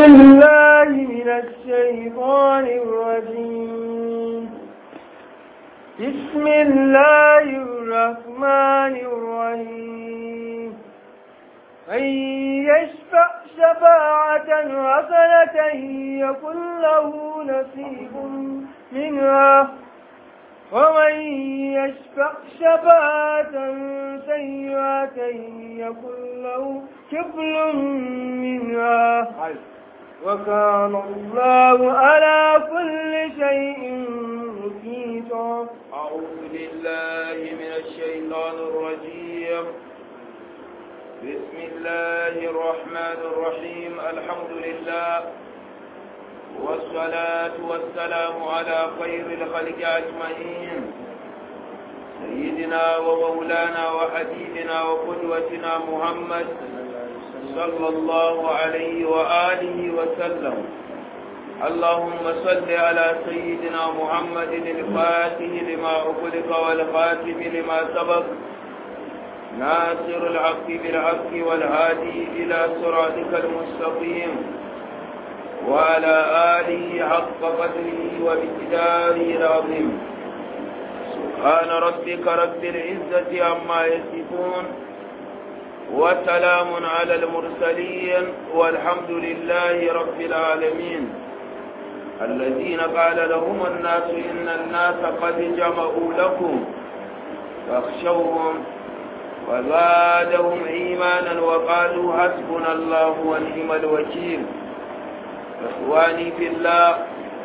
بالله من الشيطان الرجيم بسم الله الرحمن الرحيم من يشفع شفاعة حسنة يكن له نصيب منها ومن يشفع شفاعة سيئة يكن له كفل منها وكان الله على كل شيء مقيتا أعوذ بالله من الشيطان الرجيم بسم الله الرحمن الرحيم الحمد لله والصلاة والسلام على خير الخلق أجمعين سيدنا ومولانا وحبيبنا وقدوتنا محمد صلى الله عليه وآله وسلم اللهم صل على سيدنا محمد الفاتح لما أخلق والخاتم لما سبق ناصر الحق بالحق والهادي إلى صراطك المستقيم وعلى آله حق قدره وبكداره العظيم سبحان ربك رب العزة عما يصفون وسلام على المرسلين والحمد لله رب العالمين الذين قال لهم الناس إن الناس قد جمعوا لكم فاخشوهم وزادهم إيمانا وقالوا حسبنا الله ونعم الوكيل إخواني في الله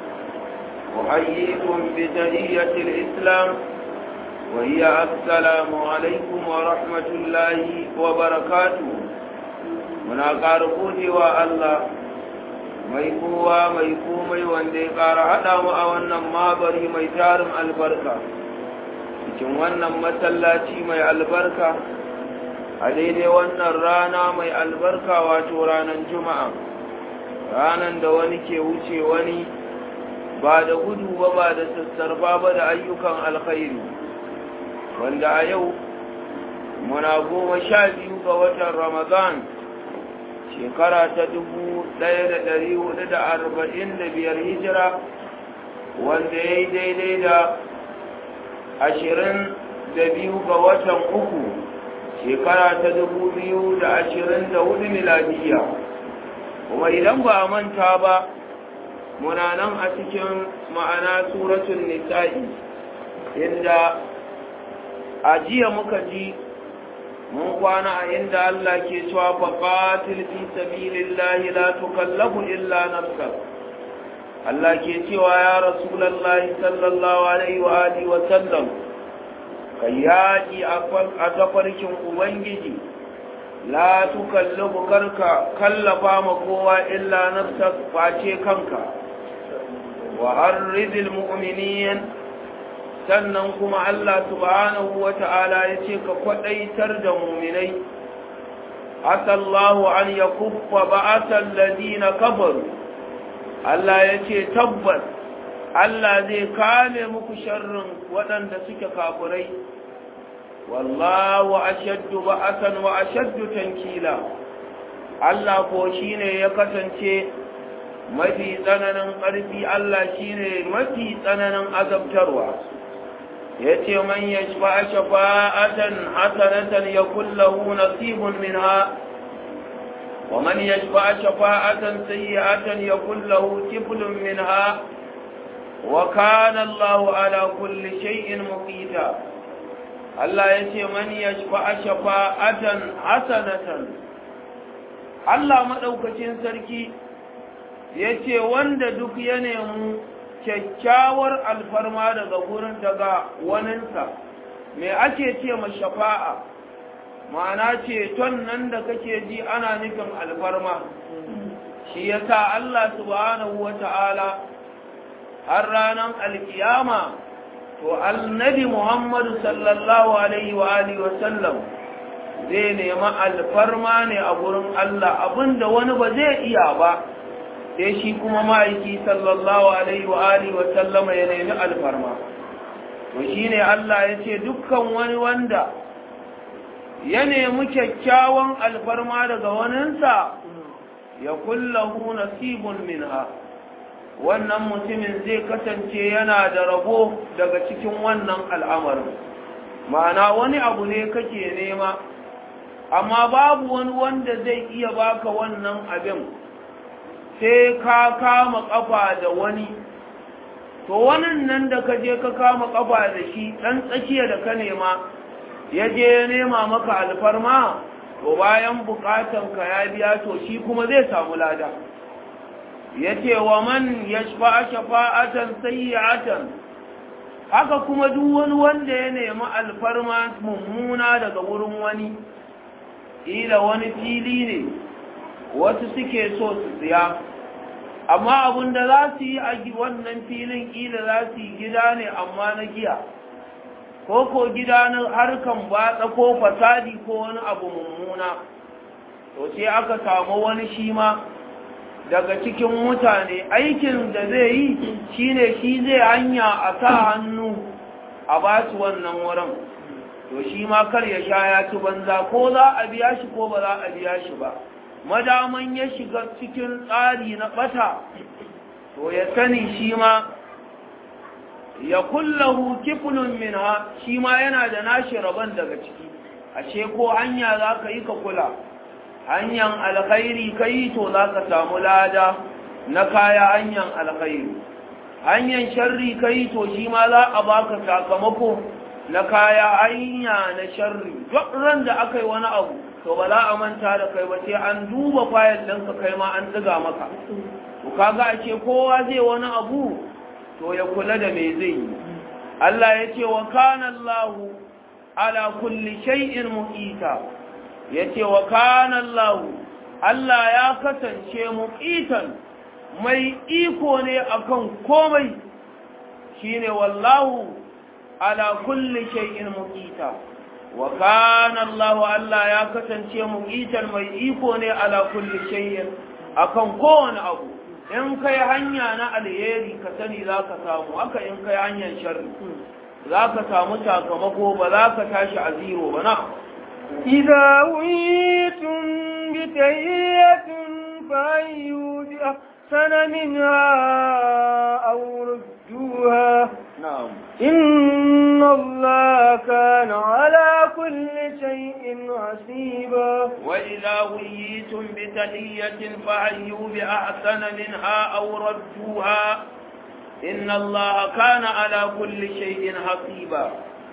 أحييكم بتحية الإسلام وهي السلام عليكم ورحمة الله وبركاته muna ƙara godewa Allah mai kowa mai komai wanda ya ƙara haɗa mu a wannan mabari mai tarin albarka cikin wannan masallaci mai albarka a daidai wannan rana mai albarka wato ranar juma'a ranar da wani ke wuce wani ba da gudu ba ba da sassarfa ba da ayyukan alkhairi wanda a yau muna goma sha biyu ga watan ramadan shekara ta dubu ɗaya da ɗari hudu da arba'in da biyar hijira wanda ya yi daidai da ashirin da biyu ga watan uku shekara ta dubu biyu da ashirin da hudu miladiya kuma idan ba a manta ba muna nan a cikin ma'ana suratun nisa'i inda a jiya muka ji mun kwana a inda Allah ke cewa faqatil fi sabilillahi la tukallafu illa nafsak Allah ke cewa ya rasulullahi sallallahu alaihi wa alihi wa sallam kai yaki a tafarkin ubangiji la tukallafu karka kallafa ma kowa illa nafsak face kanka wa arridil mu'minin sannan kuma Allah subhanahu wa ta'ala ya ce ka kwaɗaitar da muminai, asallahu an ya kuffa ba'asan ladina kafaru, Allah ya ce tabbas Allah zai kame muku sharrin waɗanda suke kafurai, wallahu ashaddu ba'asan wa ashaddu tankila, Allah ko shi ne ya kasance mafi tsananin ƙarfi Allah shi ne mafi tsananin azabtarwa. yace man yashfa shafa'atan hasanatan yakul lahu nasibun minha wa man yashfa shafa'atan sayyi'atan yakul lahu kiflun minha wa kana Allahu ala kulli shay'in muqita Allah yace man yashfa shafa'atan hasanatan Allah madaukakin sarki yace wanda duk ya nemi kyakkyawar alfarma daga gurin daga waninsa me ake ce ma shafa'a ma'ana ceton nan da kake ji ana nufin alfarma shi yasa Allah subhanahu wata'ala har ranar alkiyama to annabi Muhammadu sallallahu alaihi wa alihi wa sallam zai nemi alfarma ne a gurin Allah abinda wani ba zai iya ba sai shi kuma ma'aiki sallallahu alaihi wa alihi wa sallama ya nemi alfarma to shine Allah ya ce dukkan wani wanda ya nemi kyakkyawan alfarma daga waninsa ya kullahu nasibun minha wannan mutumin zai kasance yana da rabo daga cikin wannan al'amarin ma'ana wani abu ne kake nema amma babu wani wanda zai iya baka wannan abin sai ka kama kafa da wani to wannan nan da ka je ka kama kafa da shi dan tsakiya da ka nema ya je ya nema maka alfarma to bayan bukatan ka ya biya to shi kuma zai samu lada yace wa man yashfa shafa'atan sayyi'atan haka kuma duk wani wanda ya nemi alfarma mummuna daga wurin wani ila wani fili ne wasu suke so su siya amma abin da za su yi a wannan filin ila za su yi gida ne amma na giya ko ko gida na harkan batsa ko fasadi ko wani abu mummuna to sai aka samu wani shi ma daga cikin mutane aikin da zai yi shine shi zai hanya a sa hannu a ba su wannan wurin to shi ma kar ya sha ya ci banza ko za a biya shi ko ba za a biya shi ba madaman ya shiga cikin tsari na bata to ya sani shi ma ya kullahu kiflun minha shi ma yana da nashi rabon daga ciki ashe ko hanya za ka yi ka kula hanyar alkhairi ka yi to za ka samu lada na kaya hanyar alkhairi hanyar sharri ka yi to shi ma za a baka sakamako na kaya hanya na sharri duk ran da aka yi wani abu to ba za a manta da kai ba sai an duba fayil ɗinka kai ma an tsiga maka to kaga a ce kowa zai wani abu to ya kula da me zai yi Allah ya ce wa kana Allah ala kulli shay'in muqita yace wa kana Allah Allah ya kasance muqitan mai iko ne akan komai shine wallahu ala kulli shay'in muqita wa kana Allah Allah ya kasance muqitan mai iko ne ala kulli shay'in akan kowane abu in kai hanya na alheri ka sani zaka samu haka in kai hanyar sharri zaka samu sakamako ba za ka tashi a zero ba na إذا ويتم بتهية فأيوا بأحسن منها أو ردوها na'am إن الله كان على كل شيء حسيبا وإذا ويتم بتحية فحيوا بأحسن منها أو ردوها إن الله كان على كل شيء حسيبا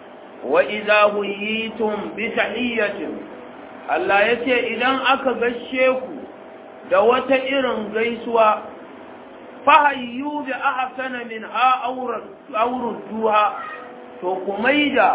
وإذا ويتم بتحية Allah ya ce idan aka gashe ku da wata irin gaisuwa fahayyu bi ahsana min ha aurud duha to ku maida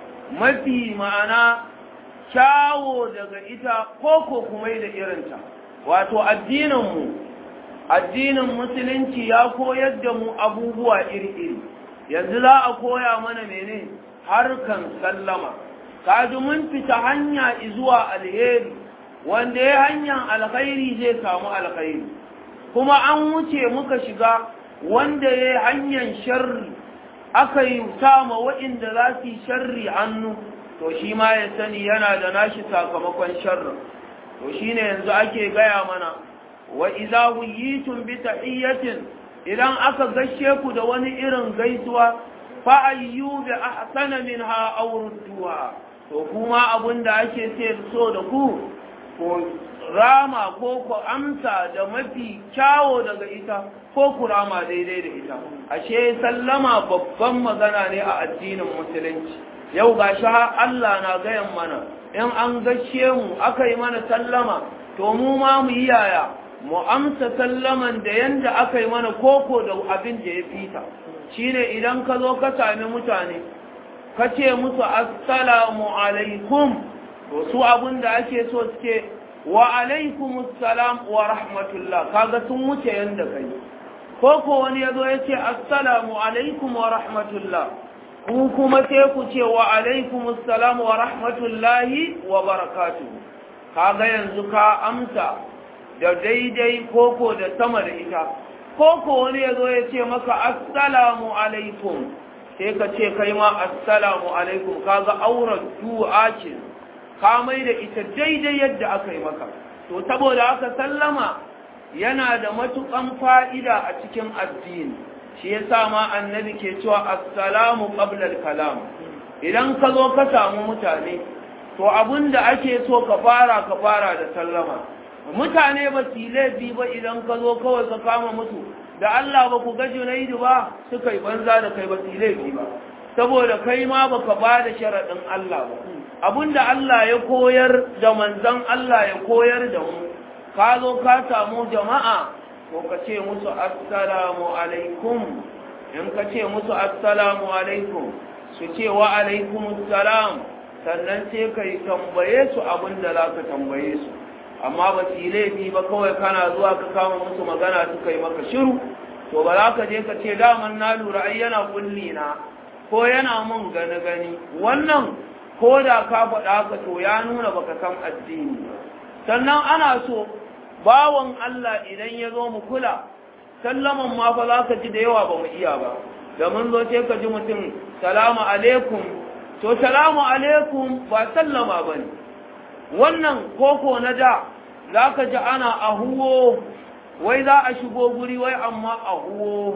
mafi ma'ana kyawo daga ita ko ko ku maida irinta wato addinin mu addinin musulunci ya koyar da mu abubuwa iri-iri yanzu za a koya mana mene harkan sallama kaji mun fita hanya zuwa alheri wanda ya hanyar alkhairi zai samu alkhairi kuma an wuce muka shiga wanda ya hanyar sharri aka yi sama waɗanda za su yi sharri hannu to shi ma ya sani yana da nashi sakamakon sharrin to shine yanzu ake gaya mana wa idza wuyitum bi tahiyatin idan aka gashe ku da wani irin gaisuwa fa ayyu bi ahsana minha aw rudduha to kuma abinda ake ce so da ku ko rama ko ku amsa da mafi kyawo daga ita ko ku rama daidai da ita ashe sallama babban magana ne a addinin musulunci yau gashi har Allah na gayan mana in an gashe mu aka yi mana sallama to mu ma mu yi yaya mu amsa sallaman da yanda aka yi mana koko da abin da ya fita shine idan ka zo ka sami mutane ka ce musu assalamu alaikum to su abin da ake so suke wa alaikum assalam wa rahmatullah kaga sun wuce yanda kai koko wani ya zo ya ce assalamu alaikum wa rahmatullah ku kuma sai ku ce wa alaikum assalam wa rahmatullahi wa barakatuhu kaga yanzu ka amsa da daidai koko da sama da ita koko wani ya zo ya ce maka assalamu alaikum sai ka ce kai ma assalamu alaikum kaga auren du'a ce ka mai da ita daidai yadda aka yi maka to saboda aka sallama yana da matukan fa'ida a cikin addini shi yasa ma annabi ke cewa assalamu qabla al-kalam idan ka zo ka samu mutane to abinda ake so ka fara ka fara da sallama mutane ba su laifi ba idan ka zo kawai ka kama mutu da Allah ba ku ga Junaidu ba suka yi banza da kai ba su laifi ba saboda kai ma baka ba da sharaɗin Allah ba abinda Allah ya koyar da manzon Allah ya koyar da mu ka zo ka samu jama'a ko ka ce musu assalamu alaikum in ka ce musu assalamu alaikum su ce wa alaikum salam sannan sai ka yi tambaye su abin da za ka tambaye su amma ba su yi laifi ba kawai kana zuwa ka kama musu magana suka yi maka shiru to ba za ka je ka ce daman na lura ai yana kulli na ko yana mun gani gani wannan ko da ka faɗa haka to ya nuna baka san addini sannan ana so bawan Allah idan ya zo mu kula sallaman ma fa za ka ji da yawa ba mu iya ba da mun zo sai ka ji mutum salamu alaikum to salamu alaikum ba sallama ba ne wannan koko na da za ka ji ana ahuwo wai za a shigo guri wai amma ahuwo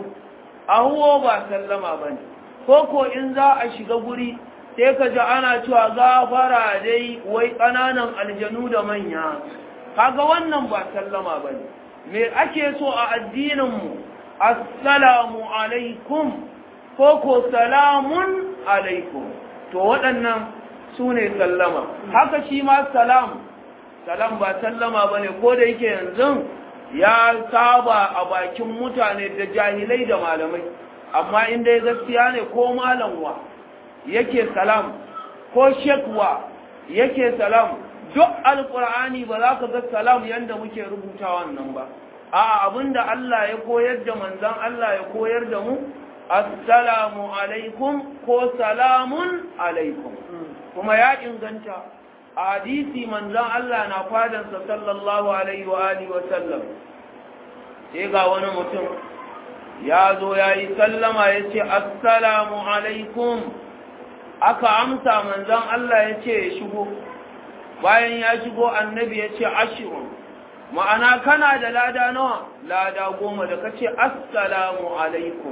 ahuwo ba sallama ba ne koko in za a shiga guri sai ka ji ana cewa gafara dai wai ƙananan aljanu da manya kaga wannan ba sallama ba ne me ake so a addininmu assalamu alaikum ko ko salamun alaikum to waɗannan su ne sallama haka shi ma salam salam ba sallama ba ne ko da yake yanzu ya saba a bakin mutane da jahilai da malamai amma inda ya gaskiya ne ko malamwa yake salam ko shekwa yake salam duk alkur'ani ba za ka ga salam yadda muke rubuta wannan ba a abinda Allah ya koyar da manzan Allah ya koyar da mu assalamu alaikum ko salamun alaikum kuma ya inganta a hadisi manzan Allah na fadansa sallallahu alaihi wa alihi wa sallam sai ga wani mutum ya zo ya yi sallama ya ce assalamu alaikum aka amsa manzan Allah ya ce ya shigo bayan ya shigo annabi ya ce ashirun ma'ana kana da lada nawa lada goma da ka ce assalamu alaikum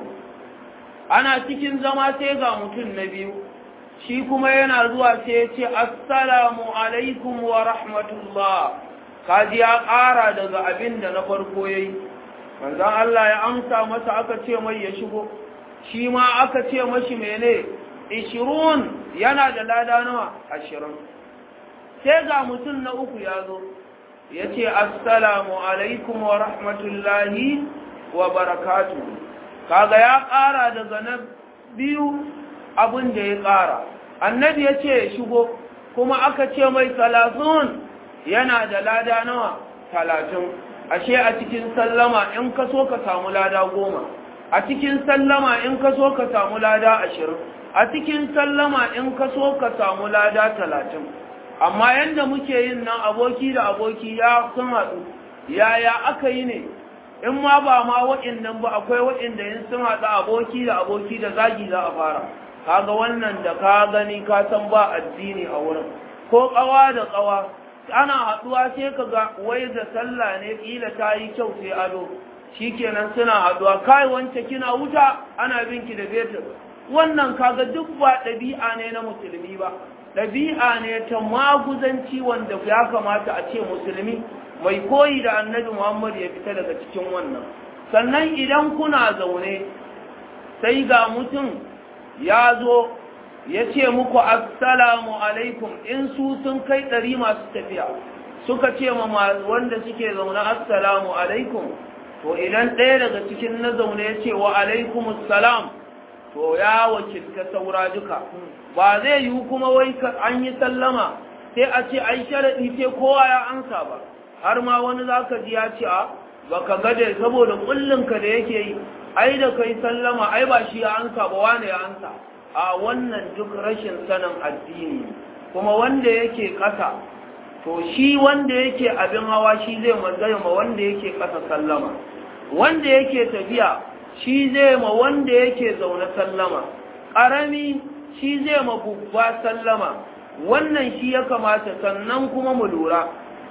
ana cikin zama sai ga mutum na biyu shi kuma yana zuwa sai ya ce assalamu alaikum wa rahmatullah kaji ya ƙara daga abin da na farko ya yi manzan Allah ya amsa masa aka ce mai ya shigo shi ma aka ce mashi mene ishirun yana da lada nawa ashirin sai ga mutum na uku ya zo ya ce assalamu alaikum wa rahmatullahi wa barakatu kaga ya ƙara daga na biyu abin da ya ƙara annabi ya ce ya shigo kuma aka ce mai talatin yana da lada nawa talatin ashe a cikin sallama in ka so ka samu lada goma a cikin sallama in ka so ka samu lada ashirin a cikin sallama in ka so ka samu lada talatin amma yadda muke yin nan aboki da aboki ya sun haɗu yaya aka yi ne in ma ba ma waɗannan ba akwai waɗanda yin sun haɗu aboki da aboki da zagi za a fara kaga wannan da ka gani ka san ba addini a wurin ko ƙawa da ƙawa ana haɗuwa sai ka ga wai da sallah ne ƙila ta yi kyau sai ado shikenan suna haɗuwa kai wance kina wuta ana binki da fetur wannan kaga duk ba ɗabi'a ne na musulmi ba ɗabi'a ne ta maguzanci wanda ya kamata a ce musulmi mai koyi da annabi muhammad ya fita daga cikin wannan sannan idan kuna zaune sai ga mutum ya zo ya ce muku assalamu alaikum in su sun kai ɗari masu tafiya suka ce ma wanda suke zaune assalamu alaikum to idan ɗaya daga cikin na zaune ya ce wa alaikumussalam to ya wakilta saura duka ba zai yi kuma wai an yi sallama sai a ce ai sharaɗi sai kowa ya ansa ba har ma wani za ka ji ya ce a ba ka gade saboda ƙullinka da yake yi ai da kai sallama ai ba shi ya ansa ba wane ya ansa a wannan duk rashin sanin addini kuma wanda yake ƙasa to shi wanda yake abin hawa shi zai manzaya ma wanda yake ƙasa sallama wanda yake tafiya shi zai ma wanda yake zaune sallama ƙarami shi zai ma babba sallama wannan shi ya kamata sannan kuma mu lura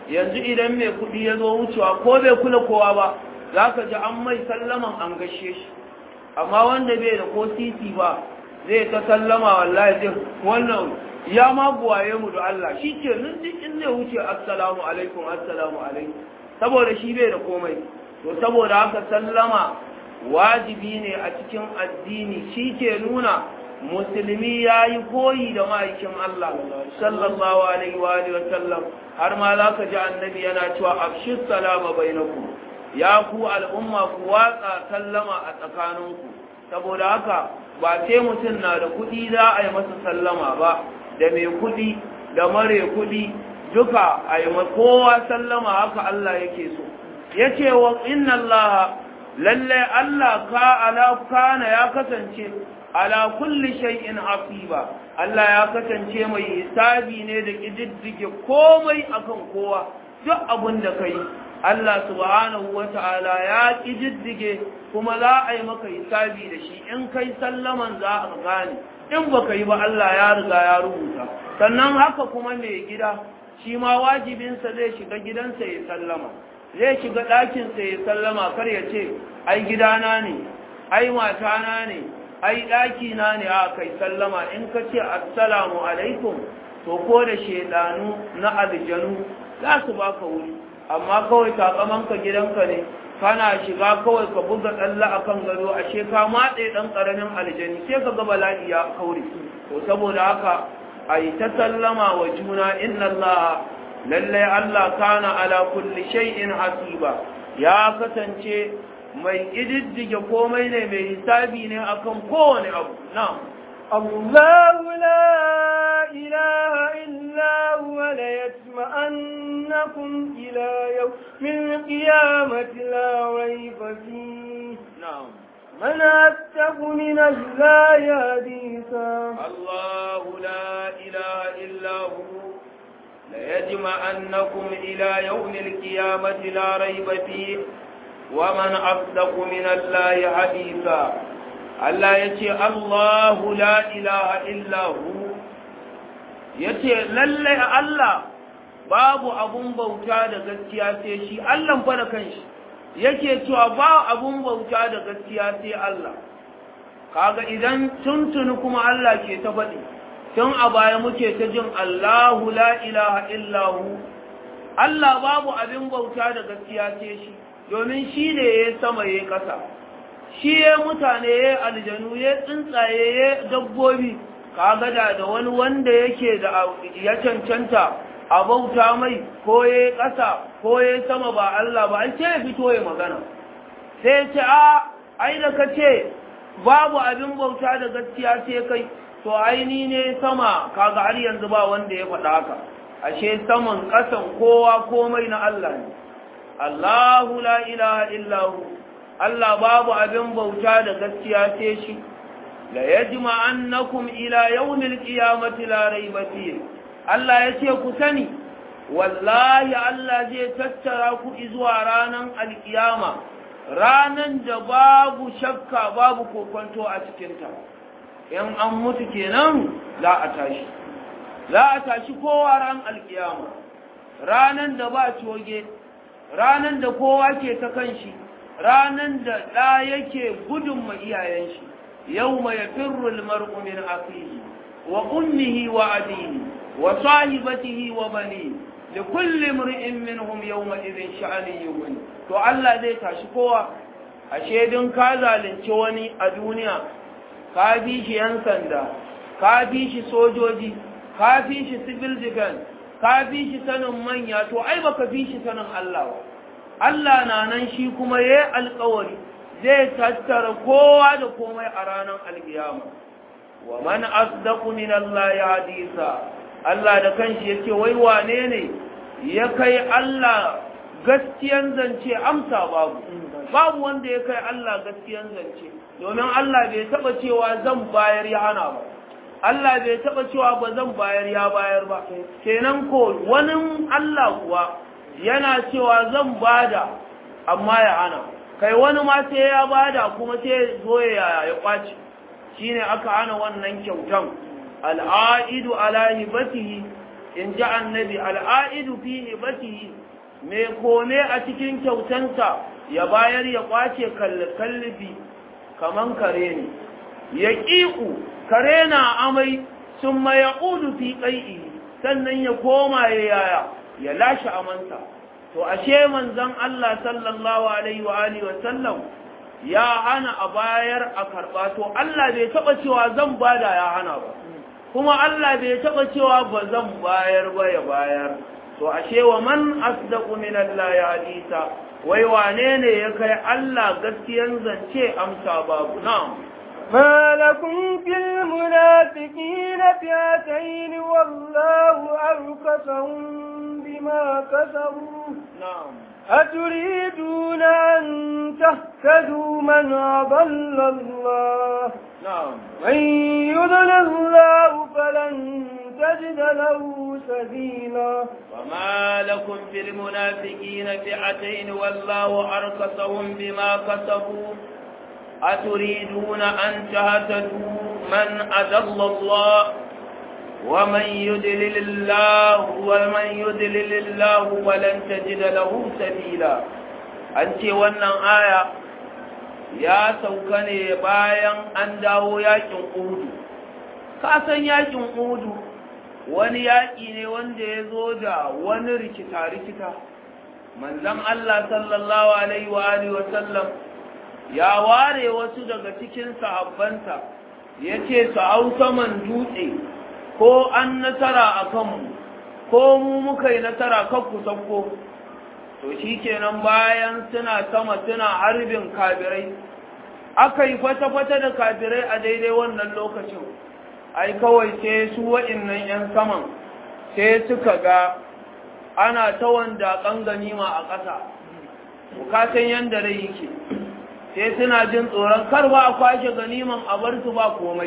yanzu idan mai kuɗi ya zo wucewa ko bai kula kowa ba za ka ji an mai sallaman an gashe shi amma wanda bai da ko titi ba zai ta sallama wallahi zai wannan ya ma buwaye mu da Allah shi ke nan duk in zai wuce assalamu alaikum assalamu alaikum saboda shi bai da komai to saboda haka sallama wajibi ne a cikin addini shi ke nuna musulmi ya yi koyi da ma'aikin Allah sallallahu alaihi wa alihi wasallam har ma za ka ji annabi yana cewa afshis salama bainakum ya ku al'umma ku watsa sallama a tsakaninku saboda haka ba sai mutum na da kuɗi za a yi masa sallama ba da mai kuɗi da mare kuɗi duka a yi kowa sallama haka Allah yake so ya ce wa inna Allah lalle Allah ka ala kana ya kasance ala kulli shay'in hasiba Allah ya kasance mai hisabi ne da kididdige komai akan kowa duk abin da kai Allah subhanahu wata'ala ya kididdige kuma za a yi maka hisabi da shi in kai sallaman za a gane in baka yi ba Allah ya riga ya rubuta sannan haka kuma mai gida shi ma wajibinsa zai shiga gidansa ya sallama zai shiga ɗakinsa ya sallama kar ya ce ai gidana ne ai matana ne ai ɗakina ne a kai sallama in ka ce assalamu alaikum to ko da shaidanu na aljanu za su baka wuri amma kawai takamanka gidanka ne kana shiga kawai ka buga tsalla a kan gado ashe ka matse ɗan ƙaramin aljani sai ka ga bala'i ya kaure to saboda haka a yi ta sallama wa juna inna Allah lallai Allah kana ala kulli shay'in hasiba ya kasance mai ididdige komai ne mai hisabi ne akan kowane abu na الله لا إله إلا هو ليجمعنكم إلى يوم القيامة لا ريب فيه نعم من أتق من الله حديثا الله لا إله إلا هو ليجمعنكم إلى يوم القيامة لا ريب فيه ومن أصدق من الله حديثا Allah ya ce Allahu la ilaha illahu ya ce lallai Allah babu abun bauta da gaskiya sai shi Allah fa da kanshi yake cewa ba abun bauta da gaskiya sai Allah kaga idan tuntuni kuma Allah ke ta faɗi tun a baya muke ta jin Allahu la ilaha illahu Allah babu abin bauta da gaskiya sai shi domin shi ne ya sama ya ƙasa shi ya mutane ya aljanu ya tsuntsaye ya dabbobi kaga da da wani wanda yake da ya cancanta a bauta mai ko ya ƙasa ko ya sama ba Allah ba an ce ya fito ya magana sai ce a ai da ka ce babu abin bauta da gaskiya sai kai to aini ne sama kaga har yanzu ba wanda ya faɗa haka ashe saman ƙasan kowa komai na Allah ne Allahu la ilaha illahu Allah babu abin bauta da gaskiya sai shi la yajma annakum ila yawmil qiyamati la rayba fihi Allah yace ku sani wallahi Allah zai tattara ku zuwa ranan alkiyama ranan da babu shakka babu kokonto a cikin ta in an mutu kenan za a tashi za a tashi kowa ran alkiyama ranan da ba coge ranan da kowa ke ta kanshi ranan da ɗa yake gudun ma iyayen shi yau mai firrul mar'u min akhihi wa ummihi wa abihi wa sahibatihi wa bani li kulli imri'in minhum yawma idhin sha'ani yughni to Allah zai tashi kowa ashe dun ka zalunci wani a duniya ka bi shi yan sanda ka bi shi sojoji ka bi shi civil defense ka bi shi sanin manya to ai baka bi shi sanin Allah ba Allah na nan shi kuma ya yi alkawari zai tattara kowa da komai a ranar alkiyama wa man asdaqu min Allah ya hadisa Allah da kanshi yace wai wane ne ya kai Allah gaskiyan zance amsa babu babu wanda ya kai Allah gaskiyan zance domin Allah bai taba cewa zan bayar ya hana ba Allah bai taba cewa ba zan bayar ya bayar ba kenan ko wani Allah kuwa yana cewa zan bada amma ya hana kai wani ma sai ya bada kuma sai zo ya ya kwaci shine aka hana wannan kyautan al'aidu ala hibatihi in ji annabi al'aidu fi ibatihi mai kome a cikin kyautansa ya bayar ya kwace kallifi kaman kare ne ya ƙiƙu kare na amai sun ma ya ƙudu fi ƙai'i sannan ya koma ya yaya ya lashe amansa to ashe manzon Allah sallallahu alaihi wa alihi wa sallam ya hana a bayar a karɓa to Allah bai taɓa cewa zan bada ya hana ba kuma Allah bai taɓa cewa ba zan bayar ba ya bayar to ashe wa man asdaqu min Allah ya hadisa wai wane ne ya kai Allah gaskiyan zance amsa babu na'am ما لكم في المنافقين فئتين والله أركسهم بما كسبوا نعم أتريدون أن تهتدوا من أضل الله نعم من يضل الله فلن تجد له سبيلا وما لكم في المنافقين فئتين والله أركسهم بما كسبوا أتريدون أن تهتدوا من أذل الله ومن يدلل الله ومن يدلل الله ولن تجد له سبيلا أنت wannan aya ya sauka ne bayan an dawo yakin Uhud ka san yakin Uhud wani yaki ne wanda ya zo da wani rikita rikita manzon Allah sallallahu alaihi wa alihi wa sallam ya ware wasu daga cikin sahabbansa ya ce su hau saman dutse ko an nasara a kanmu ko mu muka yi nasara kakku sakko to shi kenan bayan suna sama suna harbin kabirai aka yi fata-fata da kabirai a daidai wannan lokacin ai kawai sai su wa'innan 'yan saman sai suka ga ana ta wanda ganima a ƙasa bukatan yadda rai yake sai suna jin tsoron kar ba a kwashe ganiman a bar su ba komai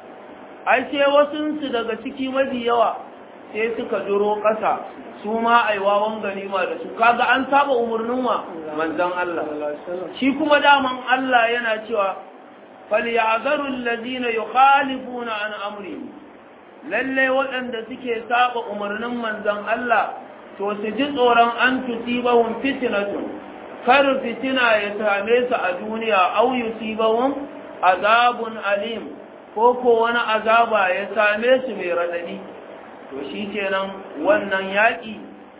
ai sai wasunsu daga ciki mafi yawa sai suka duro ƙasa su ma aiwawan ganima da su kaga an saba umarnin wa manzon Allah shi kuma daman Allah yana cewa falyazaru allazina yukhalifuna an amri lalle waɗanda suke saba umarnin manzon Allah to su ji tsoron an tusibahum fitnatun kar fitina ya same su a duniya au yusibahum azabun alim ko ko wani azaba ya same su mai radadi to shikenan wannan yaki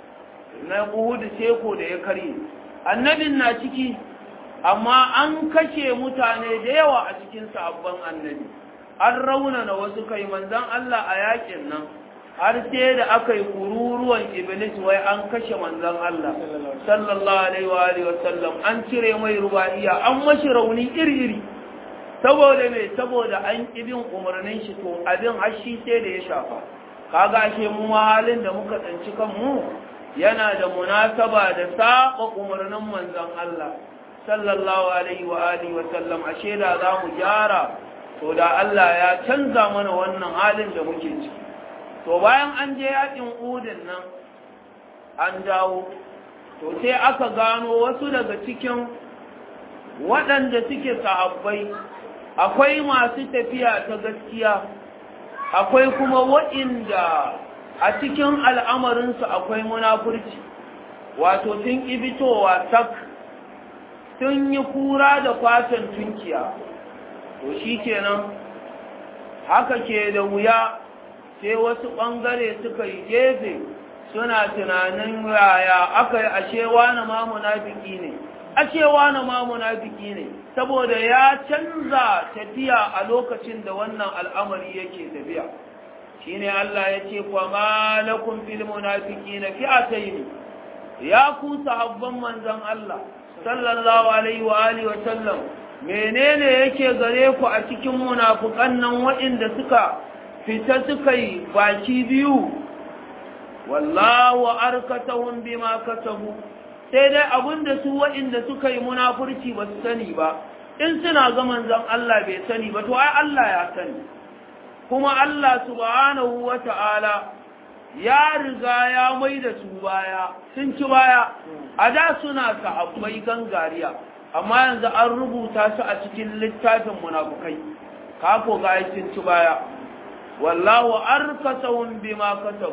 na Uhud seko da ya karye annabin na ciki amma an kashe mutane da yawa a cikin sahabban annabi an raunana wasu kai manzon Allah a yakin nan har sai da aka yi kururuwan iblis wai an kashe manzon Allah sallallahu alaihi wa alihi wa sallam an cire mai rubaiya an mashi rauni iri-iri saboda me saboda an kibin umarnin shi to abin har shi sai da ya shafa kaga ashe mu halin da muka tsanci kanmu yana da munasaba da saba umarnin manzon Allah sallallahu alaihi wa alihi wa sallam ashe da za mu gyara to da Allah ya canza mana wannan halin da muke ciki to bayan an je yakin udin nan an dawo to sai aka gano wasu daga cikin waɗanda suke sahabbai akwai masu tafiya ta gaskiya akwai kuma waɗanda a cikin al'amarinsu akwai munafurci wato sun ibitowa sak sun yi kura da fatan tunkiya to shi kenan haka ke da wuya sai wasu ɓangare suka yi gefe suna tunanin yaya aka yi ashewa na ma munafiki ne ashewa na ma munafiki ne saboda ya canza tafiya a lokacin da wannan al'amari yake tafiya shine Allah ya ce kwa malakum fil munafiqina fi'atayn ya ku sahabban manzon Allah sallallahu alaihi wa alihi wa sallam menene yake gare ku a cikin munafukan nan waɗanda suka fita suka yi baki biyu wallahu arkatahum bima kasabu sai dai abinda su waɗanda suka yi munafurci ba su sani ba in suna ga manzon Allah bai sani ba to ai Allah ya sani kuma Allah subhanahu wata'ala ya riga ya mai da su baya sun ci baya a da suna sahabbai gangariya amma yanzu an rubuta su a cikin littafin munafukai kako ga sun ci baya wallahu arkasahum bima kasabu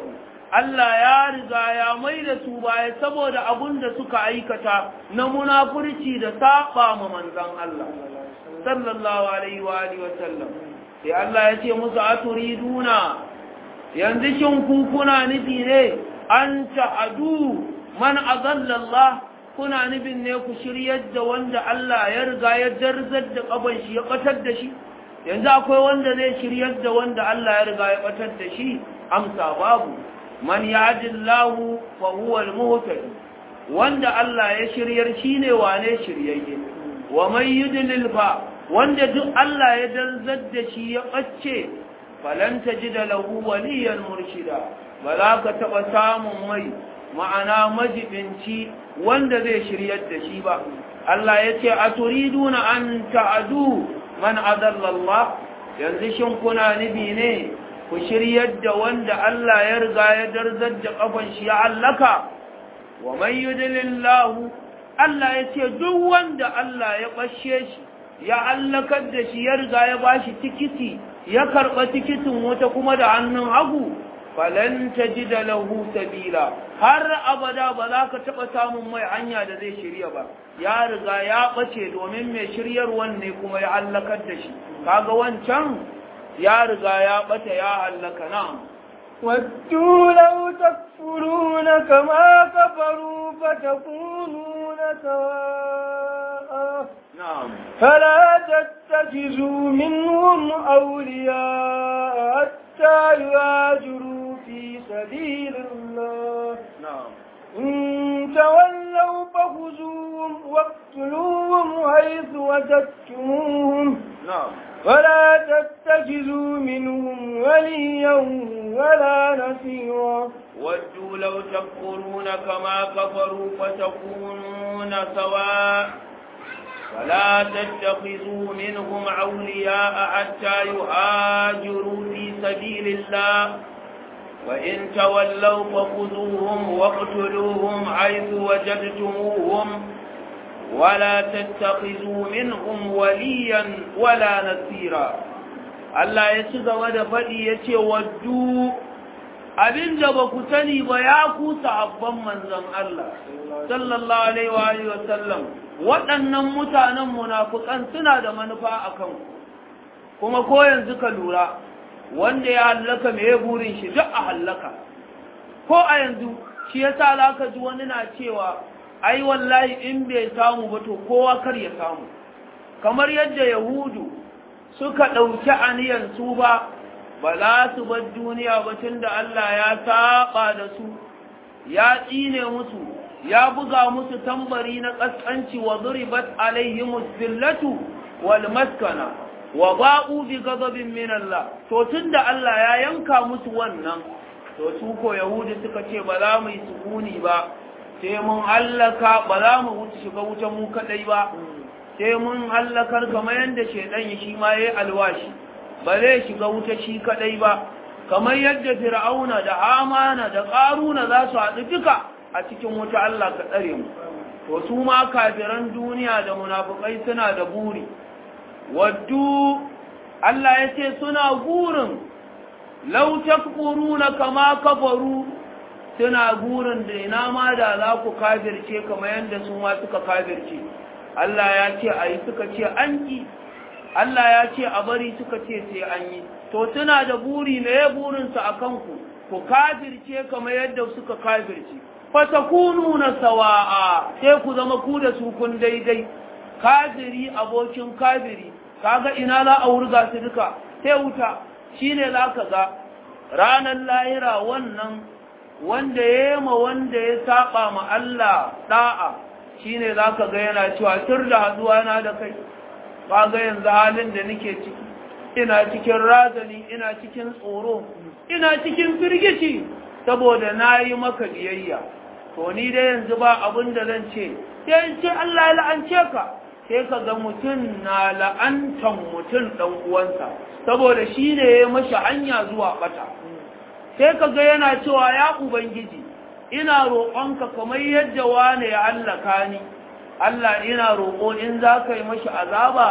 Allah ya riga ya mai da su baya saboda abun da suka aikata na munafurci da saba ma manzon Allah sallallahu alaihi wa alihi wa sallam sai Allah ya ce musu aturiduna yanzu shin ku kuna nufi ne an ta'adu man azalla Allah kuna nufin ne ku shiryar da wanda Allah ya riga ya darzar da kaban shi ya batar da shi yanzu akwai wanda zai shiryar da wanda Allah ya riga ya batar da shi amsa babu man yahdillahu fa huwa al-muhtadi wanda Allah ya shiryar shine wane shiryayye wa man yudlil fa wanda duk Allah ya darzar da shi ya bace falan tajida lahu waliyan murshida ba za ka taba samun mai ma'ana majibinci wanda zai shiryar da shi ba Allah ya ce a turiduna an ta'adu man adallallah yanzu shin kuna nubi ne ku shiryar da wanda Allah ya riga ya darzar da kafan shi ya allaka wa man yudlillahu Allah ya ce duk wanda Allah ya bashe shi ya allakar da shi ya riga ya bashi tikiti ya karba tikitin wata kuma da hannun hagu falan tajida lahu sabila har abada ba za ka taba samun mai hanya da zai shirya ba ya riga ya bace domin mai shiryarwan ne kuma ya hallakar da shi kaga wancan ya riga ya bata ya hallaka na'am ودوا لو تكفرون كما كفروا فتكونون سواء na'am فلا تتخذوا منهم أولياء حتى يهاجروا في سبيل الله na'am إن تولوا فخذوهم واقتلوهم حيث وجدتموهم na'am ولا تتخذوا منهم وليا ولا نصيرا ودوا لو تكفرون كما كفروا فتكونون سواء فلا تتخذوا منهم أولياء حتى يهاجروا في سبيل الله وإن تولوا فخذوهم واقتلوهم حيث وجدتموهم ولا تتخذوا منهم وليا ولا نصيرا Allah ya ci gaba da faɗi ya ce waddu abin da ba ku sani ba ya ku sahabban manzon Allah sallallahu alaihi wa alihi wasallam waɗannan mutanen munafukan suna da manufa a kan kuma ko yanzu ka lura wanda ya hallaka me burin shi duk a hallaka ko a yanzu shi yasa za ka ji wani na cewa ai wallahi in bai samu ba to kowa kar ya samu kamar yadda yahudu suka ɗauki aniyan su ba ba za su bar duniya ba tun da Allah ya saba da su ya tsine musu ya buga musu tambari na ƙasƙanci wa zuribat alaihimus zillatu wal maskana wa ba'u bi ghadabin min Allah to tunda Allah ya yanka musu wannan to su ko yahudi suka ce ba za mu yi sukuni ba sai mun hallaka ba za mu wuce shiga wutan mu kadai ba sai mun hallakar kamar yadda shaidan ya shi ma yayi alwashi ba zai shiga wuta shi kadai ba kamar yadda fir'auna da amana da qaruna za su haɗu duka a cikin wuta Allah ka tsare mu to su ma kafiran duniya da munafukai suna da buri waddu Allah ya ce suna burin law takfuruna kama kafaru suna burin da ina ma da za ku kafirce kamar yadda su ma suka kafirce Allah ya ce a yi suka ce an yi Allah ya ce a bari suka ce sai an yi to suna da buri me ya burinsu a kanku ku kafirce kamar yadda suka kafirce fatakunu na sawa'a sai ku zama ku da su kun daidai kafiri abokin kafiri kaga ina za a wurga su duka sai wuta shine za ka ga ranar lahira wannan wanda ya yi ma wanda ya saba ma Allah da'a shine za ka ga yana cewa tur da haduwa na da kai ba ga yanzu halin da nake ciki ina cikin razani ina cikin tsoro ina cikin firgici saboda na yi maka biyayya to ni dai yanzu ba abin da zan ce sai ce Allah ya la'ance ka sai ka ga mutum na la'antan mutum ɗan uwansa saboda shi ne ya mashi hanya zuwa ɓata sai ka ga yana cewa ya ubangiji ina roƙonka kamar yadda wane ya hallaka ni Allah ina roƙo in za ka yi mashi azaba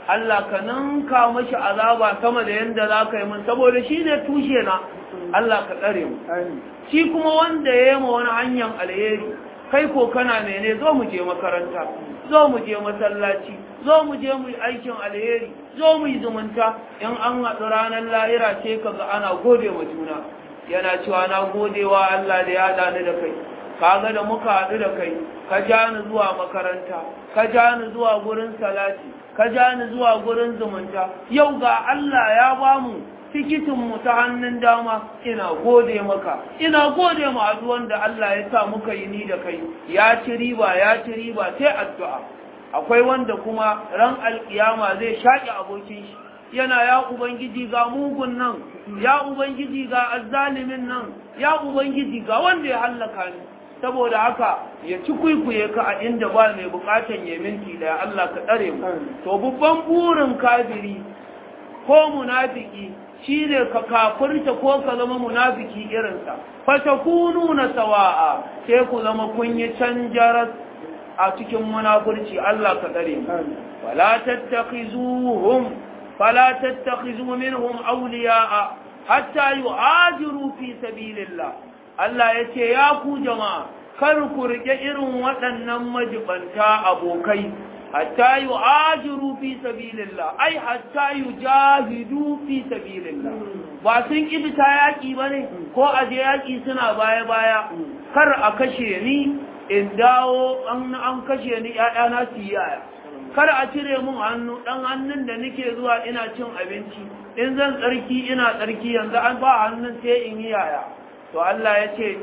Allah ka ninka mashi azaba sama da yanda za ka yi min saboda shi ne tushe na Allah ka tsare mu shi kuma wanda ya yi ma wani hanyar alheri kai ko kana mene zo mu je makaranta zo mu je masallaci zo mu je mu yi aikin alheri zo mu yi zumunta in an haɗu ranar lahira ce ka ga ana gode wa juna yana cewa na gode wa Allah da ya haɗa ni da kai kaga da muka haɗu da kai ka ja ni zuwa makaranta ka ja ni zuwa gurin salati ka ja ni zuwa gurin zumunta yau ga Allah ya ba mu tikitinmu ta hannun dama ina gode maka ina gode ma addu'an da Allah ya sa muka yi ni da kai ya ci riba ya ci riba sai addu'a akwai wanda kuma ran alkiyama zai shaƙi abokin shi yana ya ubangiji ga mugun nan ya ubangiji ga azzalimin nan ya ubangiji ga wanda ya hallaka ni saboda haka ya ci kwaikwaye ka a inda ba mai bukatan ya minti da Allah ka tsare mu to babban burin kafiri ko munafiki shine ka kafirta ko ka zama munafiki irinsa fatakunu na sawa'a sai ku zama kun yi canjaras a cikin munafurci Allah ka tsare mu wala tattakhizuhum fala tattakhizu minhum awliya'a hatta yu'ajiru fi sabilillah Allah yace ya ku jama'a kar ku rike irin waɗannan majibanta abokai hatta yu'ajiru fi sabilillah ai hatta yujahidu fi sabilillah ba sun kibita yaki bane ko aje yaki suna baya baya kar a kashe ni in dawo an an kashe ni ƴaƴana su yaya kar a cire mun hannu dan hannun da nake zuwa ina cin abinci in zan tsarki ina tsarki yanzu an ba hannun sai in yi yaya to Allah ya ce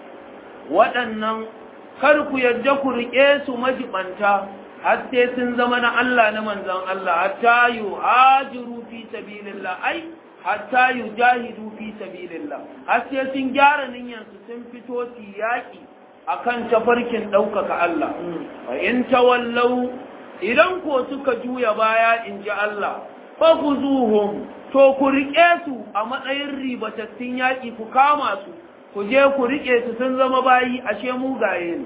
waɗannan kar ku yadda ku riƙe su majibanta har sai sun zama na Allah na manzan Allah hatta yu hajiru fi sabilillah ai hatta yu jahidu fi sabilillah har sai sun gyara niyyarsu sun fito su yaƙi akan tafarkin ɗaukaka Allah wa in tawallau idan ko suka juya baya in ji Allah fa zuhum to ku riƙe su a matsayin ribatattun yaƙi ku kama su ku je ku riƙe su sun zama bayi ashe mugaye ne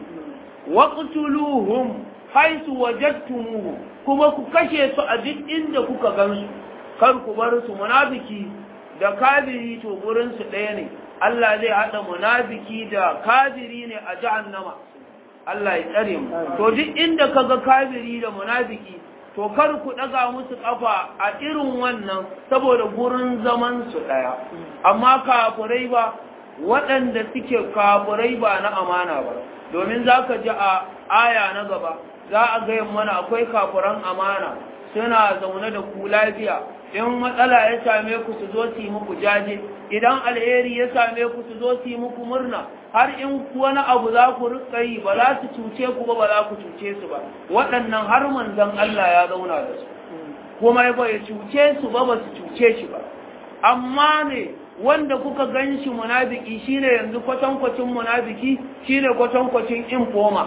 waqtuluhum haisu wajadtumuhu kuma ku kashe su a duk inda kuka gansu kar ku bar su munafiki da kafiri to gurin su ɗaya ne Allah zai hada munafiki da kafiri ne a jahannama Allah ya tsare mu to duk inda kaga kafiri da munafiki to kar ku daga musu kafa a irin wannan saboda gurin zaman su ɗaya amma kafirai ba waɗanda suke kafirai ba na amana ba domin zaka ji a aya na gaba za a gaya mana akwai kafuran amana suna zaune da ku lafiya in matsala ya same ku su zo su yi muku jaje idan alheri ya same ku su zo su yi muku murna har in wani abu za ku rika yi ba za su cuce ku ba ba za ku cuce su ba waɗannan har manzon Allah ya zauna da su kuma ba ya cuce su ba ba su cuce shi ba amma ne wanda kuka gan shi munafiki shine yanzu kwatankwacin munafiki shine kwatankwacin infoma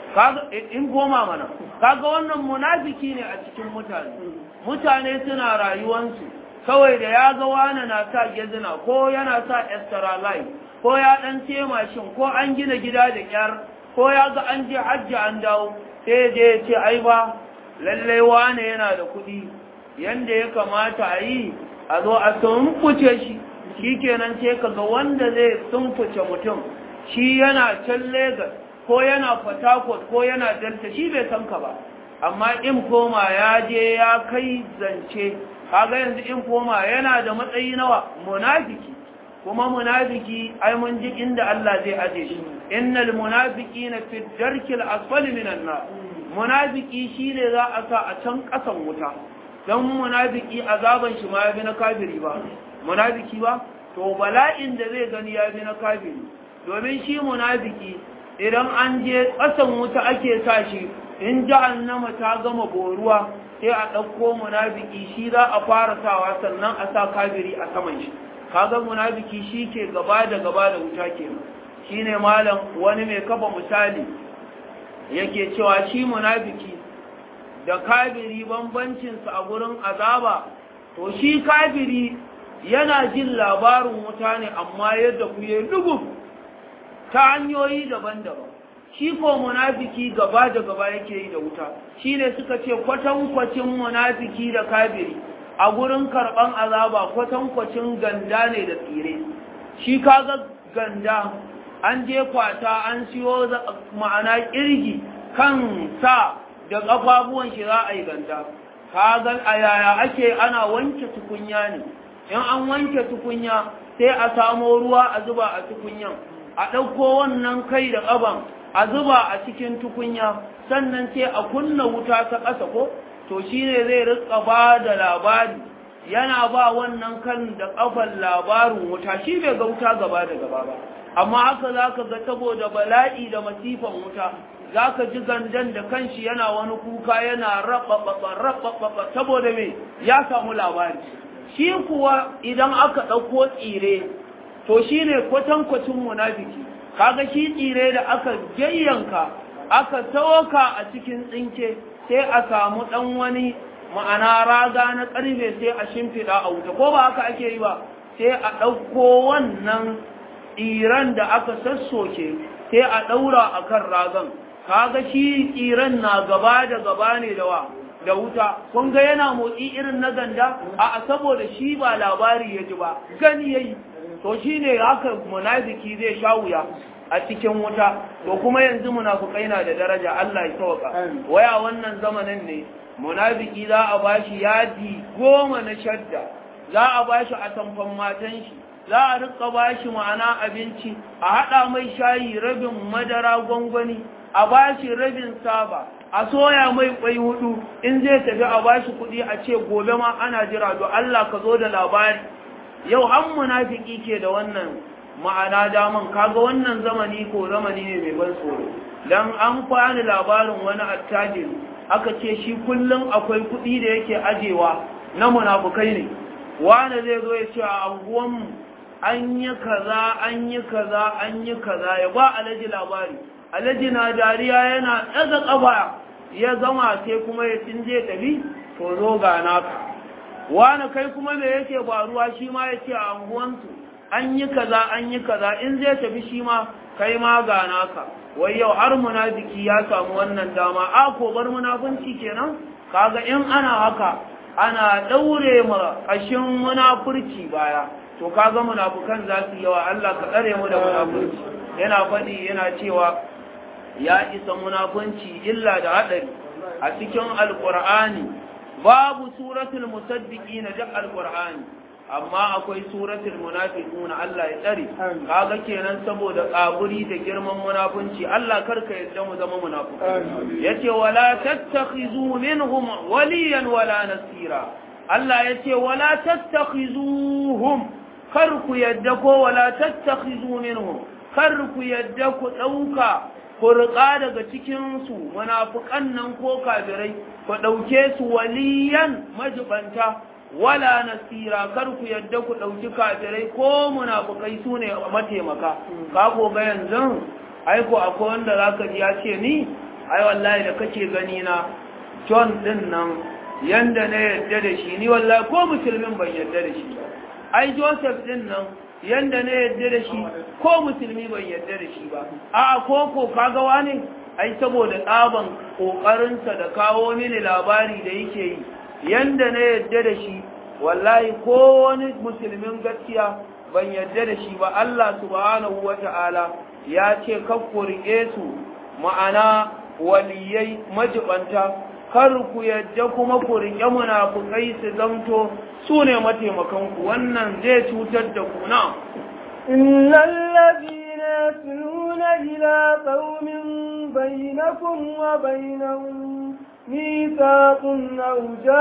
in goma mana kaga wannan munafiki ne a cikin mutane mutane suna rayuwansu kawai da ya ga wani na sa gezina ko yana sa extra life ko ya dan ce mashin ko an gina gida da kyar ko ya ga an je hajji an dawo sai je ya ce ai ba lallai wane yana da kuɗi yanda ya kamata a yi a zo a tumfuce shi shikenan sai kaga wanda zai tumfuce mutum shi yana can Legas ko yana Port ko yana Delta shi bai san ka ba amma in koma ya je ya kai zance kaga yanzu in koma yana da matsayi nawa munafiki kuma munafiki ai mun ji inda Allah zai aje shi innal munafiqina fi darkil asfali minan nar munafiki shine za a sa a can kasan wuta dan munafiki azaban shi ma yabi na kafiri ba munafiki ba to bala'in da zai gani yabi na kafiri domin shi munafiki idan an je ƙasan wuta ake sa shi in jahannama ta gama boruwa sai a ɗauko munafiki shi za a fara sawa sannan a sa kafiri a saman shi kaga munafiki shi ke gaba da gaba da wuta ke shine malam wani mai kafa misali yake cewa shi munafiki da kafiri bambancinsa a gurin azaba to shi kafiri yana jin labarin wuta ne amma yadda ku yi dubu ta hanyoyi daban-daban shi ko munafiki gaba da gaba yake yi da wuta shi ne suka ce kwatankwacin munafiki da kafiri a gurin karɓan azaba kwatankwacin ganda ne da tsire shi kaga ganda an je kwata an siyo ma'ana kirgi kan sa da ƙafafuwan shi za a yi ganda kaga a yaya ake ana wanke tukunya ne in an wanke tukunya sai a samo ruwa a zuba a tukunyan a ɗauko wannan kai da ƙaban a zuba a cikin tukunya sannan sai a kunna wuta ta ƙasa ko to shi ne zai rika ba da labari yana ba wannan kan da ƙafan labarin wuta shi bai ga wuta gaba da gaba ba amma haka za ka ga saboda bala'i da masifan wuta za ka ji gandan da kanshi yana wani kuka yana raɓaɓaɓa raɓaɓaɓa saboda me ya samu labari shi kuwa idan aka ɗauko tsire to shi ne kwatankwacin munafiki kaga shi tsire da aka jayyanka aka tawoka a cikin tsinke sai a samu ɗan wani ma'ana raga na ƙarfe sai a shimfiɗa a wuta ko ba haka ake yi ba sai a ɗauko wannan tsiran da aka sassoke sai a ɗaura a kan ragan kaga shi tsiran na gaba da gaba ne da wa da wuta kun ga yana motsi irin na ganda a saboda shi ba labari ya ji ba gani yayi to shine haka munafiki zai sha wuya a cikin wuta to kuma yanzu munafukai na da daraja Allah ya sauka waya wannan zamanin ne munafiki za a bashi yadi goma na shadda za a bashi a tamfan matan shi za a rika bashi ma'ana abinci a hada mai shayi rabin madara gwangwani a bashi rabin saba a soya mai kwai hudu in zai tafi a bashi kuɗi a ce gobe ma ana jira do Allah ka zo da labari yau an munafiki ke da wannan ma'ana daman kaga wannan zamani ko zamani ne mai ban tsoro dan an kwani labarin wani attajir aka ce shi kullum akwai kuɗi da yake ajewa na munafukai ne wani zai zo ya ce a anguwanmu an yi kaza an yi kaza an yi kaza ya ba alaji labari alaji na dariya yana ɗaga ƙafa ya gama sai kuma ya tinje tafi to zo ga naka wani kai kuma me yake faruwa shi ma ya ce a anguwansu an yi kaza an yi kaza in zai tafi shi ma kai ma ga naka wai yau har munafiki ya samu wannan dama a ko bar munafunci kenan kaga in ana haka ana daure ma kashin munafurci baya to kaga munafukan za su yawa Allah ka tsare mu da munafurci yana faɗi yana cewa ya isa munafunci illa da hadari a cikin alqur'ani babu suratul musaddiqina da alqur'ani amma akwai suratul munafiqun Allah ya tsare kaga kenan saboda kaburi da girman munafunci Allah karka yadda mu zama munafiqai yace wala tattakhizu minhum waliyan wala nasira Allah yace wala tattakhizuhum kar ku yadda ko wala tattakhizu minhum kar ku yadda ku dauka ku riƙa daga cikin su munafiqan nan ko kafirai ku dauke su waliyan majibanta wala nasira kar ku yadda ku ɗauki kafirai ko munafukai su ne mataimaka ka ko ga yanzu ai ko akwai wanda zaka ji ya ce ni ai wallahi da kake gani na John din nan yanda na yadda da shi ni wallahi ko musulmin ban yadda da shi ba ai Joseph din nan yanda na yadda da shi ko musulmi ban yadda da shi ba a ko ko kaga wane ai saboda tsaban kokarinsa da kawo mini labari da yake yi yanda na yadda da shi wallahi ko wani musulmin gaskiya ban yadda da shi ba Allah subhanahu wata'ala ya ce kakku riƙe su ma'ana waliyai majibanta kar ku yadda kuma ku riƙe munafukai su zamto su ne mataimakanku wannan zai cutar da ku na إن الذين يتلون إلى قوم بينكم وبينهم ميثاق أو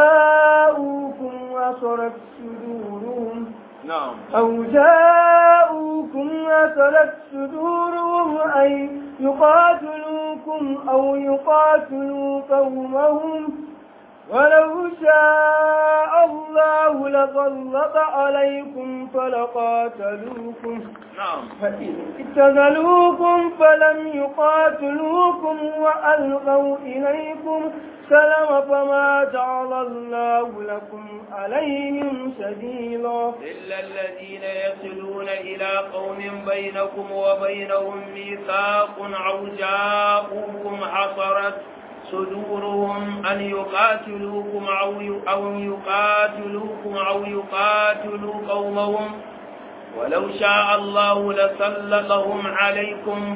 جاءوكم وصرت صدورهم نعم أو جاءوكم وصلت صدورهم أن يقاتلوكم أو يقاتلوا قومهم ولو شاء الله تسلط عليكم فلقاتلوكم نعم فإن اتزلوكم فلم يقاتلوكم وألقوا إليكم سلم فما جعل الله لكم عليهم سبيلا إلا الذين يصلون إلى قوم بينكم وبينهم ميثاق أو جاءوكم حصرت صدورهم أن يقاتلوكم أو أو يقاتلوكم أو يقاتلوا قومهم ولو شاء الله لسلطهم عليكم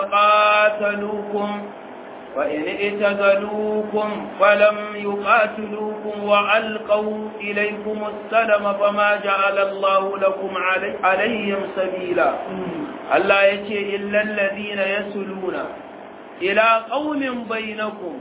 فلقاتلوكم فإن اعتزلوكم فلم يقاتلوكم وألقوا إليكم السلم فما جعل الله لكم علي عليهم سبيلا ألا يتي إلا الذين يسلون إلى قوم بينكم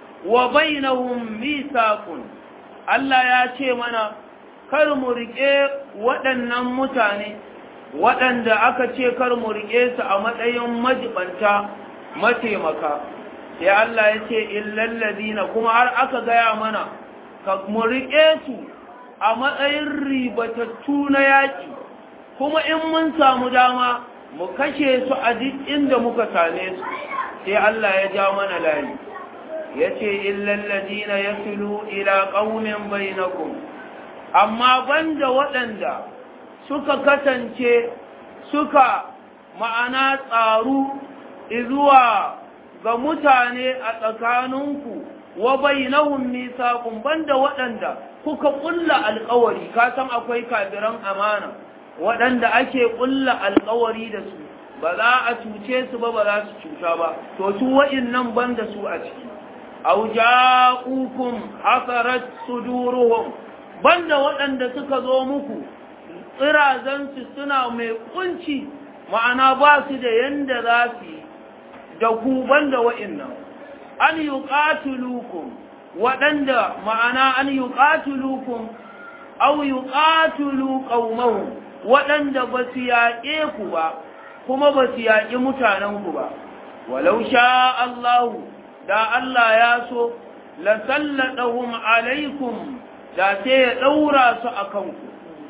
وبينهم ميثاق ألا يتي منا kar mu riƙe waɗannan mutane waɗanda aka ce kar mu riƙe su a matsayin majibanta mataimaka sai Allah ya ce illallazina kuma har aka gaya mana ka mu riƙe su a matsayin ribatattu na yaƙi kuma in mun samu dama mu kashe su a duk inda muka same su sai Allah ya ja mana layi ya ce illallazina yasulu ila qaumin bainakum amma banda waɗanda suka kasance suka ma'ana tsaru izuwa ga mutane a tsakaninku wa bainahum misaqun banda waɗanda kuka ƙulla alƙawari ka san akwai kafiran amana waɗanda ake ƙulla alƙawari da su ba za a cuce su ba ba za su cuta ba to su wa'innan banda su a ciki aw ja'ukum hasarat suduruhum banda waɗanda suka zo muku tsirazansu suna mai kunci ma'ana ba su da yanda za su yi da ku banda wa'innan an yi ƙatulukum waɗanda ma'ana an yi ƙatulukum au yi ƙatulu ƙaumahun waɗanda ba su yaƙe ku ba kuma ba su yaƙi mutanenku ba walau sha Allahu da Allah ya so la sallatahum alaikum da sai ya ɗaura su a kanku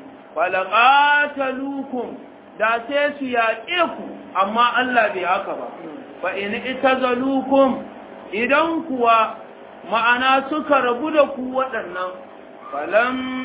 falaqatalukum da sai su yaƙe ku amma Allah bai haka ba fa in itazalukum idan kuwa ma'ana suka rabu da ku waɗannan falam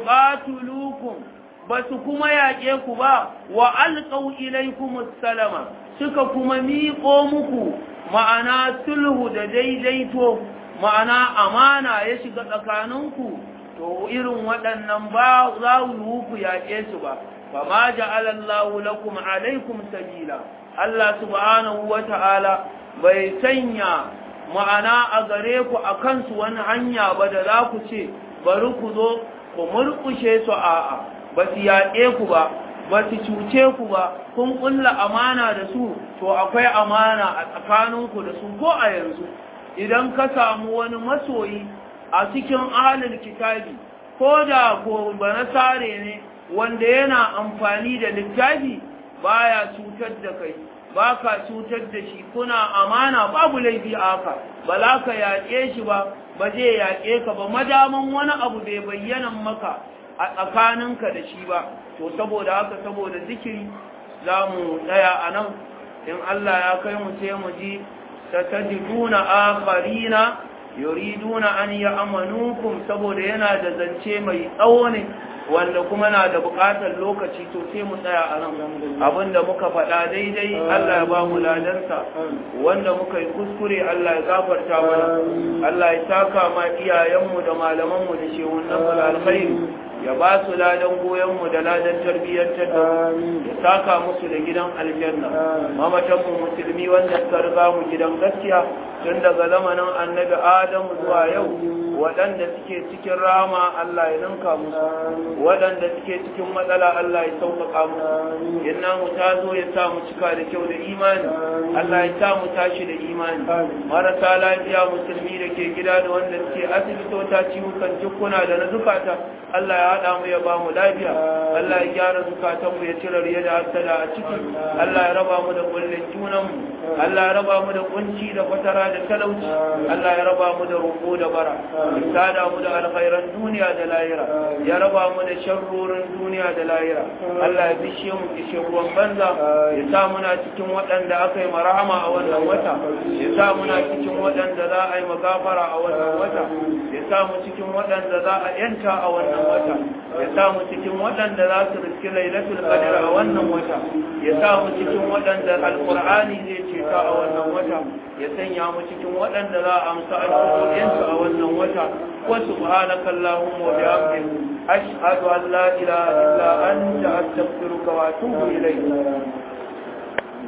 yuqatulukum basu kuma yaƙe ku ba wa alqaw ilaykum salama suka kuma miƙo muku ma'ana sulhu da daidaito ma'ana amana ya shiga tsakaninku to irin waɗannan ba za ku yaƙe su ba fa ma ja'ala Allahu lakum alaikum sabila Allah subhanahu wata'ala bai sanya ma'ana a gare ku a kansu wani hanya ba da za ku ce bari ku zo ku murƙushe su a'a ba su yaƙe ku ba ba su cuce ku ba kun ƙulla amana da su to akwai amana a tsakaninku da su ko a yanzu idan ka samu wani masoyi a cikin ahalin kitabi ko da ko banasare ne wanda yana amfani da littafi baya cutar da kai ba ka cutar da shi kuna amana babu laifi a haka ba za ka yaƙe shi ba ba zai yaƙe ka ba madaman wani abu bai bayyana maka a tsakaninka da shi ba to saboda haka saboda zikiri za mu tsaya a nan in Allah ya kai mu sai mu ji satajiduna akharina yuriduna an ya'manukum saboda yana da zance mai tsawo ne wanda kuma na da buƙatar lokaci to sai mu tsaya a nan abinda muka faɗa daidai Allah ya ba mu ladansa wanda muka yi kuskure Allah ya gafarta mana Allah ya saka ma iyayenmu da malamanmu da shehunan mu alkhairi ya ba su ladan goyonmu da ladan tarbiyyantar da ya saka musu da gidan aljanna mamatanmu musulmi wanda suka riga mu gidan gaskiya tun daga zamanin annabi adamu zuwa yau waɗanda suke cikin rama Allah ya ninka musu waɗanda suke cikin matsala Allah ya sauƙaƙa musu inna mu ta zo ya sa mu cika da kyau da imani Allah ya sa mu tashi da imani marasa lafiya musulmi da ke gida da wanda suke asibitota ciwukan jikuna da na zukata Allah ya haɗa mu ya ba mu lafiya Allah ya gyara zukatan mu ya cire riya da hasada a ciki Allah ya raba mu da kullun junan mu Allah ya raba mu da kunci da fatara da talauci Allah ya raba mu da roƙo da bara ya sada mu da alkhairan duniya da lahira ya raba mu da sharrorin duniya da lahira Allah ya bishe mu kishin ruwan banza ya sa muna cikin waɗanda aka yi marahama a wannan wata ya sa muna cikin waɗanda za a yi magafara a wannan wata ya sa mu cikin waɗanda za a yanta a wannan wata ya sa mu cikin waɗanda za su riski lailatul qadr a wannan wata ya sa mu cikin waɗanda alqur'ani zai ceta a wannan wata ya sanya mu cikin waɗanda za a amsa alƙur'ansu a wannan wata wa subhanaka allahumma wa bihamdika ashhadu an la ilaha illa anta astaghfiruka wa atubu ilayk